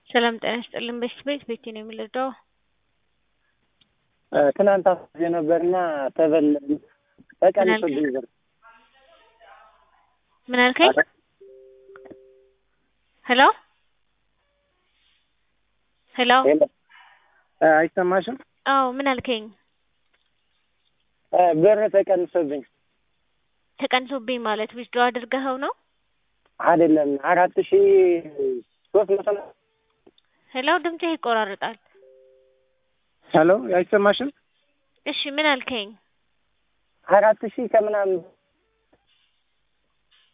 ሰላም ጤና ይስጥልን። በሽት ቤት ቤቴ ነው የሚረዳው። ትናንት አስቤ ነበርና ተበላን። ተቀንሶብኝ ብር ምን አልከኝ? ሄሎ ሄሎ። አይሰማሽም? አዎ ምን አልከኝ? ብር ተቀንሶብኝ። ተቀንሶብኝ ማለት ዊዝድሮ አድርገኸው ነው? አይደለም አራት ሺ ሶስት መቶ ሄሎ ድምፅህ ይቆራረጣል። ሄሎ አይሰማሽም? እሺ ምን አልከኝ? አራት ሺህ ከምናምን